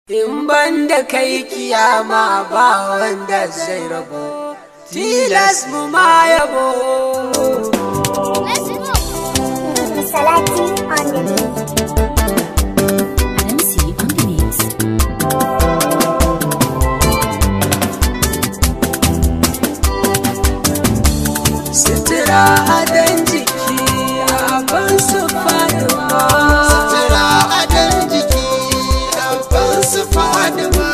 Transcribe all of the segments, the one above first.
In ban da kai kiyama ba wanda zai rabo, tilas mu ma yabo. Salati on the beat. MC on the mix. Sutura adon jiki abin su faduwa. Sutura adon jiki abin su fadima.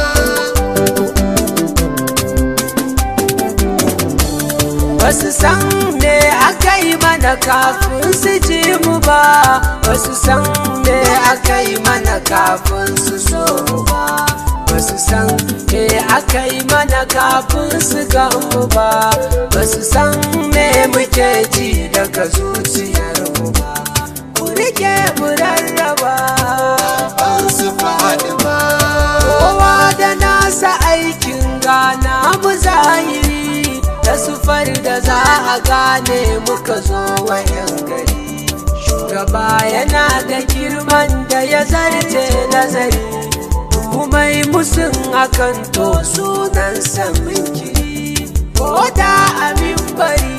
Basu san me aka yi mana kafin su ji mu ba, basu san me aka yi mana kafin su so mu ba. Basu san me aka yi mana kafin su ga mu ba, basu san me muke ji daga zuciyar mu ba. Ku rike mu rarraba. Abin su fadima. kowa da nasa aikin gana mu zahiri da sufar da za a gane muka zo wayan gari shugaba yana da girman da ya zarce nazari kumai musun akan to sunansa minkiri ko da amin bari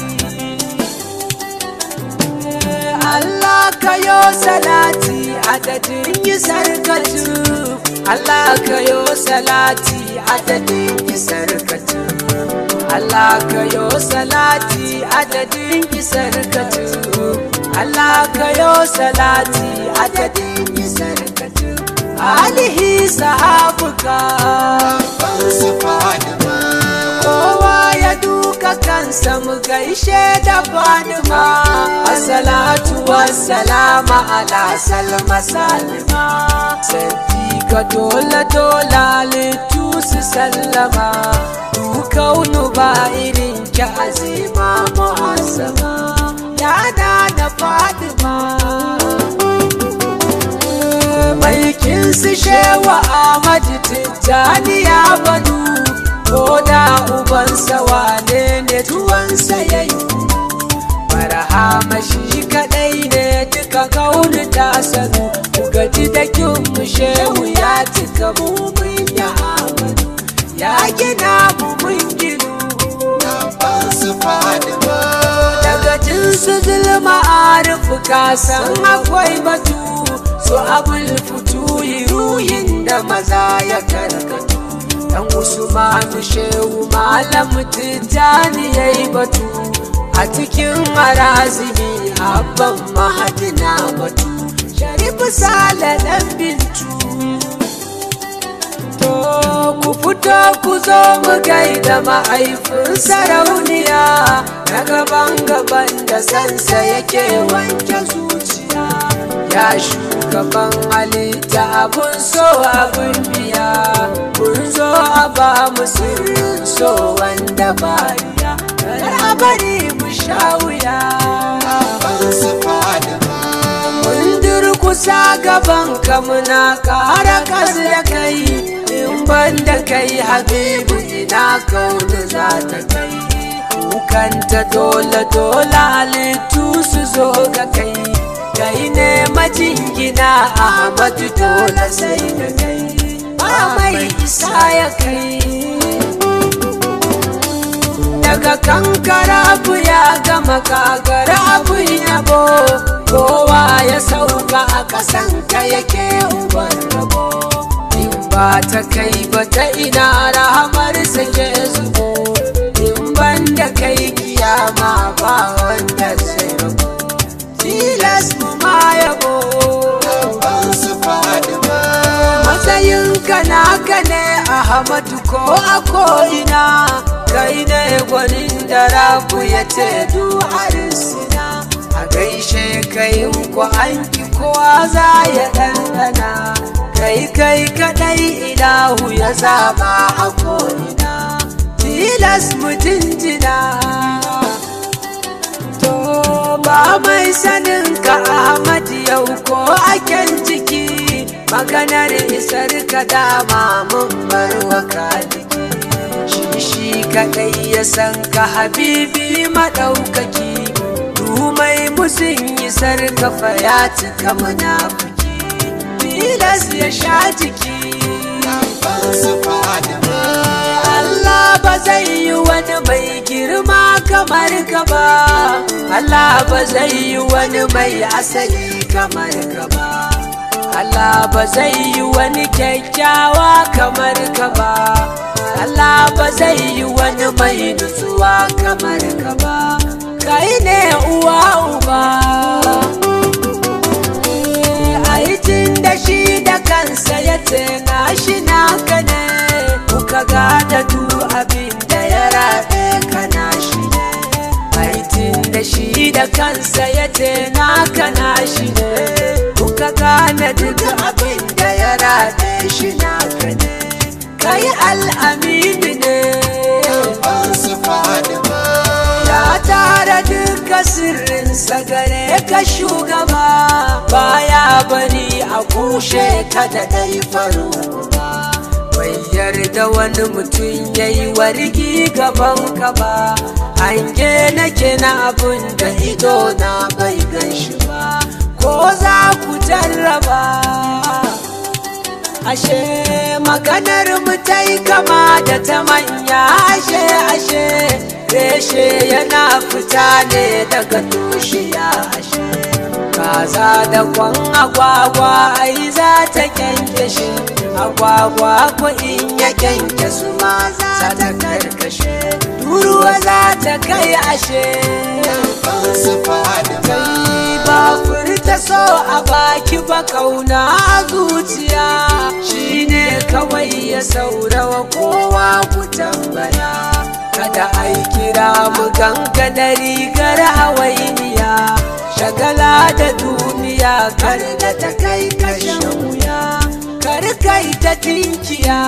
Allah ka yo salati adadin yi sarkatu Allah ka yo salati adadin yi sarkatu Allah ka yo salati adadin yi sarkatu Allah ka yo salati adadin yi sarkatu alihi sahabuka Abin su fadima. kowa ya duka kansa mu gaishe da fadima assalatu wassalama ala salma salima sarki ka dole dole littu su sallama dukaunu ba irin ki azima muhassama yana da fadima Maikin su shewa Ahmadu Tijjani ya banu ko da ubansa wane ne tuwansa ya yi Barhama shi kaɗai ne duka kauni ta sanu ku gaji da kin mu shehu ya cika mu mun ya Ahmadu ya gina mu mun ginu Abin su fadima. daga jinsu zulma arifu kasan akwai batu su abul fitu yi ruhin da maza ya karkatu dan usmanu shehu malam tijjani ya yi batu a cikin marazimi abban mahadina batu sharifu sale dan bintu To ku fito ku zo mu gaida mahaifin sarauniya na gaban gaban da sansa yake wanke zuciya ya shugaban halitta abun so abun biya kun zo a ba mu sirrin so wanda bariya kar a bari mu sha wuya Abin su fadima. mun durkusa gaban ka muna kara kasu da kai in ban da kai habibu ina kaunu za ta kai kukanta dole dole halittu su zo ga kai kai ne majingina ahmadu dole sai da kai ba mai isa ya kai daga kankara abu ya gama kagara abu yabo kowa ya sauka a kasan ka yake uban rabo in ba ta kai ba ta ina rahamar sake zubo in ban da kai kiyama ba wanda zai rabo tilas mu ma yabo Abin su fadima. matsayinka naka ne ahmadu ko a ko'ina kai ne gwanin da rabu ya ce duharisina a gaishe kai ku an ki kowa za ya ɗanɗana kai kai kaɗai ilahu ya zaba a ko'ina tilas mu jinjina To ba mai sanin ka Ahmad yau ko aken ciki maganar isar ka dama mun bar wa kaliki shi shi kadai ya san ka habibi madaukaki dumai musun isar ka fa ya cika munafiki tilas ya sha jiki kamar ka ba Allah ba zai yi wani mai asali kamar ka ba Allah ba zai yi wani kyakkyawa kamar ka ba Allah ba zai yi wani mai nutsuwa kamar ka ba kai ne uwa uba aitin da shi da kansa ya ce na shi naka ne kuka gada du abin da ya rabe kana shi ne aitin da shi da kansa ya ce naka na shi ne kuka gane duk abin da ya rabe shi naka ne kai al'amini ne ban su Fadima ya tara duka sirrinsa gare ka shugaba baya bari a kushe ka da ɗai faru ba bai yarda wani mutum ya yi wargi gaban ka ba hange nake na abun da ido na bai gan shi ba ko za ku jarraba ashe maganar mu ta yi kama da ta manya ashe ashe reshe yana fita ne daga tushiya ashe kaza da kwan agwagwa ai za ta kyankyashe agwagwa ko in ya kyankyasu ma za ta karkashe turuwa za ta kai ashe ban su Fadima kai ba furta so a baki ba kauna a zuciya shine kawai ya saurawa kowa ku tambaya kada ai kira mu ganga da rigar hawainiya shagala da duniya kar da ta kai kashin wuya kar kai ta tinkiya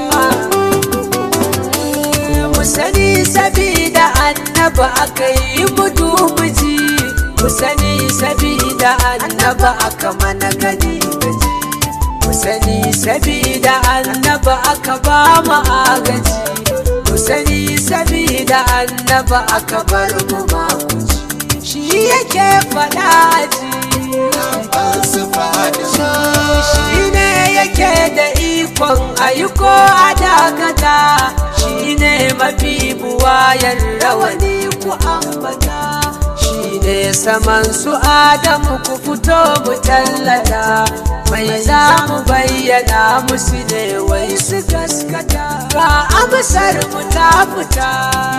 mu sani sabida annaba aka yi mutu miji mu sani sabida annaba aka mana gani gaji mu sani sabida annaba aka ba mu agaji mu sani sabida annaba aka bar mu makuci shi yake faɗa ji ban su Fadima shi ne yake da ikon ayyuko a dakata shi ne mafi buwayar rawani ku ambata shi ne saman su adamu ku fito mu tallata mai za mu bayyana musu ne wai su gaskata ga amsar mu ta fita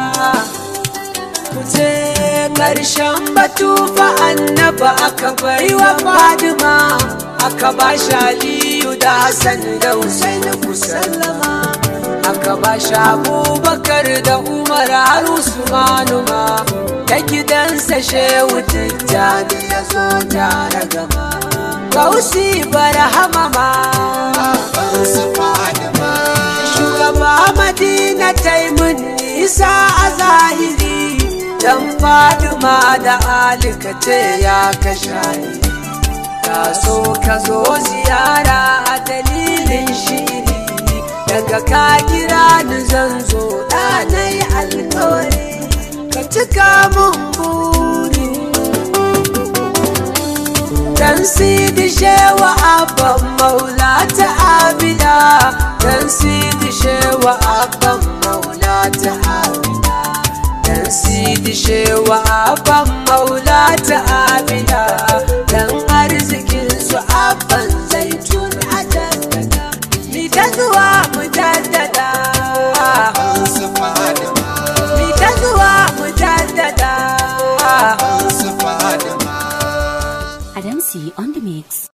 Kuce ƙarshen batu fa annaba aka bai wa Fadima aka ba shi Aliyu da Hassan da Hussein ku sallama aka ba shi Abubakar da Umar har Usmanu ma ta gidansa Shehu Tijjani ya zo tare gama Gausi barhama ma ban su Fadima shugaba madina ta yi mun nisa a zahiri dan faduma da alika ce ya ka shari ka so ka zo ziyara a dalilin shiri daga ka kira ni zan zo ɗanai alkawari ka cika mun buri dan sidi shewa abban maula ta abida dan sidi shewa abban maula ta abida dan sidi shewa abban maula ta abida dan arzikin su abban zaitun a jaddada mi ta zuwa mu jaddada ban su Fadima mi ta zuwa mu jaddada ban su Fadima Adamsi on the mix.